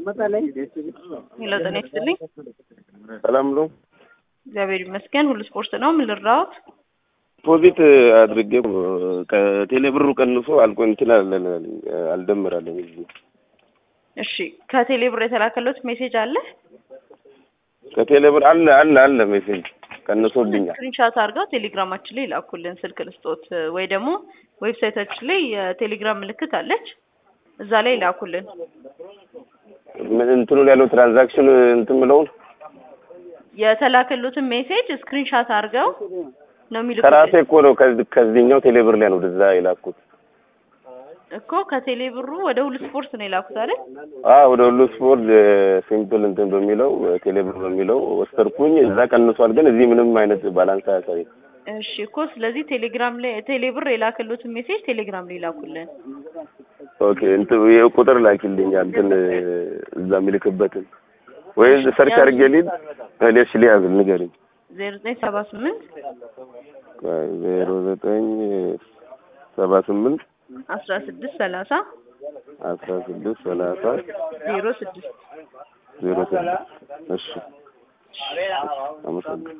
ሄሎ ጤና ይስጥልኝ። ሰላም ነው። እግዚአብሔር ይመስገን። ሁሉ ስፖርት ነው። ምን ልርዳዎት? ፖዚት አድርጌ ከቴሌ ብሩ ቀንሶ አልቆ እንትን አለን አልደምራለን እዚህ እሺ፣ ከቴሌ ብር የተላከለት ሜሴጅ አለ? ከቴሌ ብር አለ አለ አለ ሜሴጅ ቀንሶብኛል። ስክሪንሻት አድርገው ቴሌግራማችን ላይ ላኩልን። ስልክ ልስጦት ወይ ደግሞ ዌብሳይታችን ላይ የቴሌግራም ምልክት አለች፣ እዛ ላይ ላኩልን። ምን እንትኑ ላይ ያለው ትራንዛክሽን እንትን ምለውን የተላከሉትን ሜሴጅ ስክሪንሻት አድርገው ነው ከራሴ የሚልኩልን እኮ ነው ከዚ- ከዚህኛው ቴሌ ብር ላይ ነው ወደዛ የላኩት። እኮ ከቴሌ ብሩ ወደ ሁሉ ስፖርት ነው የላኩት አይደል? አ ወደ ሁሉ ስፖርት ሲምፕል እንትን በሚለው ቴሌ ብር በሚለው ወሰድኩኝ። እዛ ቀንሷል፣ ግን እዚህ ምንም አይነት ባላንስ አያሳይም። እሺ እኮ ስለዚህ ቴሌግራም ላይ ቴሌ ብር የላከሉትን ሜሴጅ ቴሌግራም ላይ ላኩልን። ኦኬ እንትን ቁጥር ላኪልኝ እንትን እዛ የሚልክበትን ወይ ሰርች አድርጌ ሊድ ሌሽ ሊያዝ ንገሪኝ። ዜሮ ዘጠኝ ሰባ ስምንት ዜሮ ዘጠኝ ሰባ ስምንት አስራ ስድስት ሰላሳ አስራ ስድስት ሰላሳ ዜሮ ስድስት ዜሮ ስድስት እሺ አመሰግናለሁ።